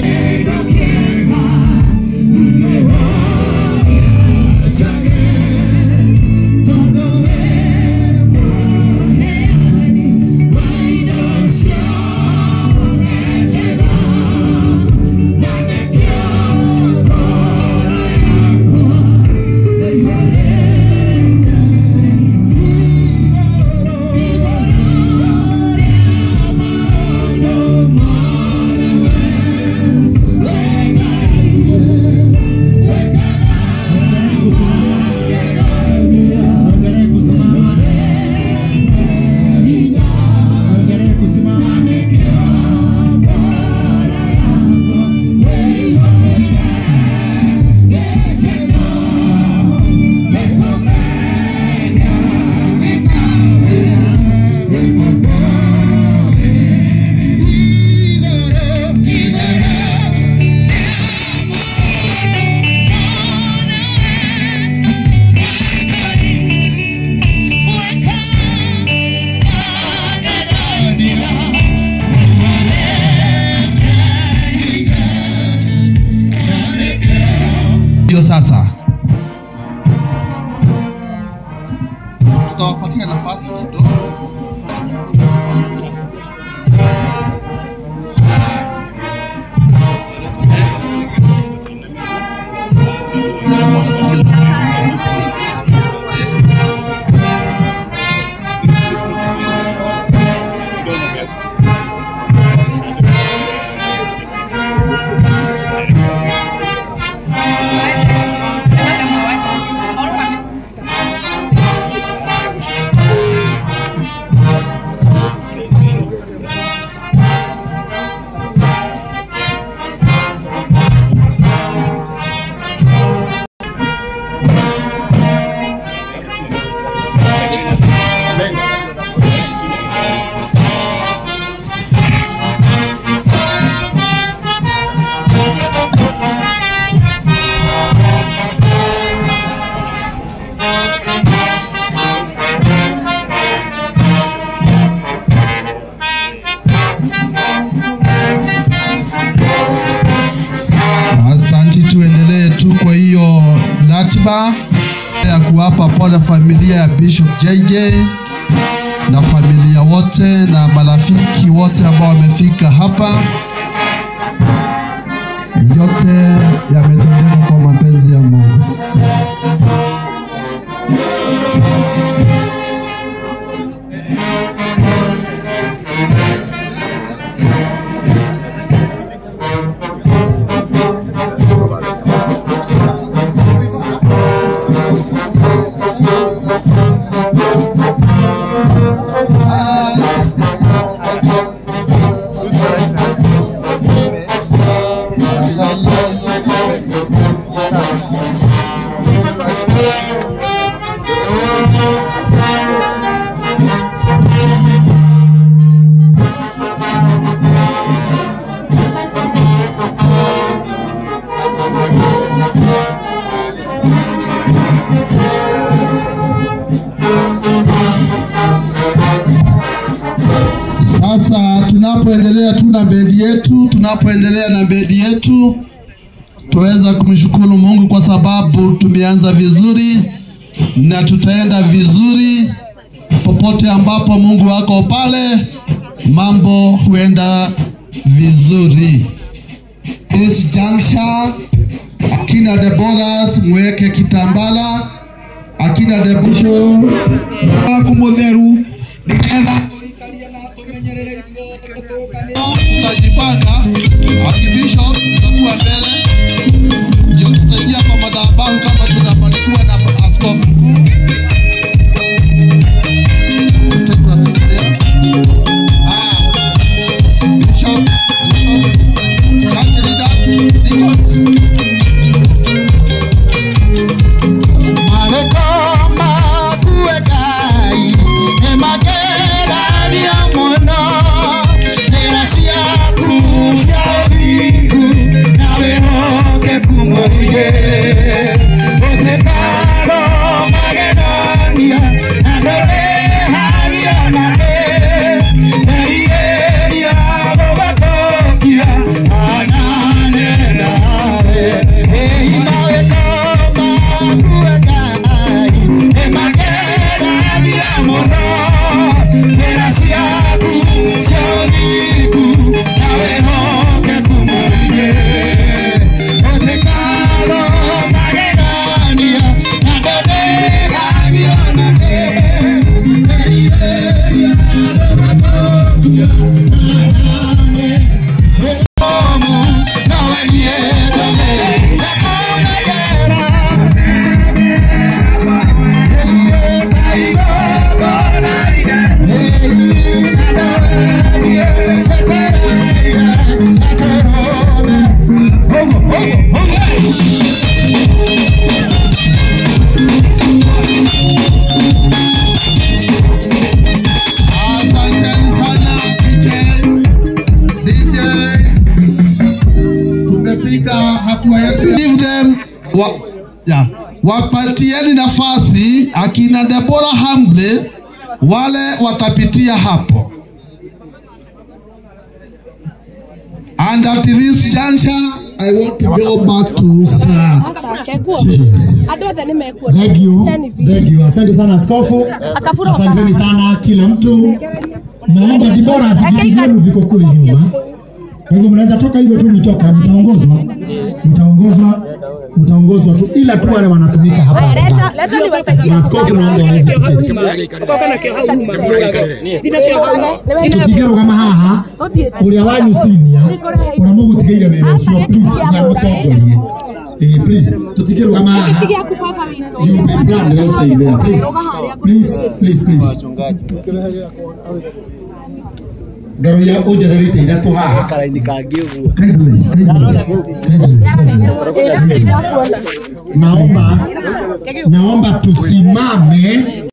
Ndio sasa tutawapatia nafasi kidogo. Asanti, tuendelee tu kwa hiyo ratiba ya kuwapa pole familia ya Bishop JJ na familia wote na marafiki wote ambao wamefika hapa. Yote yametendeka kwa mapenzi ya Mungu. Sasa tunapoendelea tu na bendi yetu, tunapoendelea na bendi yetu, tuweza kumshukuru Mungu kwa sababu tumeanza vizuri na tutaenda vizuri. Popote ambapo Mungu wako pale, mambo huenda vizuri. This juncture, akina Deborahs mweke kitambala, akina Debusho kumutheru nigetha tutajipanga akibishop tutakuwa mbele ndio tutaingia kwa madhabahu kama tunabarikiwa na askofu mkuu Take a seat there. Ah, bishop, bishop, church leaders, deacons. Nawe them wa, ya, wapatieni nafasi akina Deborah Hamble, wale watapitia hapo. And at this juncture, I want to go back to Sir James. andå othe nä mekuo Thank you. Thank you. Asante sana askofu. Akafura Asanteni sana kila mtu. Naomba Dibora viti vyenu viko kule nyuma. Kwa hivyo mnaweza toka hivyo tu mitoka, mtaongozwa, mtaongozwa, mtaongozwa tu, ila tu wale wanatumika hapa. Na askofu naomba waweze kuketi. tutigä kama haha å rä a wanyu cinia å rä a må gå tigä ire wä ra å cio na må tongorie please tutigä rå gama haha you be brand outside there please please please please ngaro ya å njetherä te ithatå haha Kindly, kindly, kindly. naomba naomba tusimame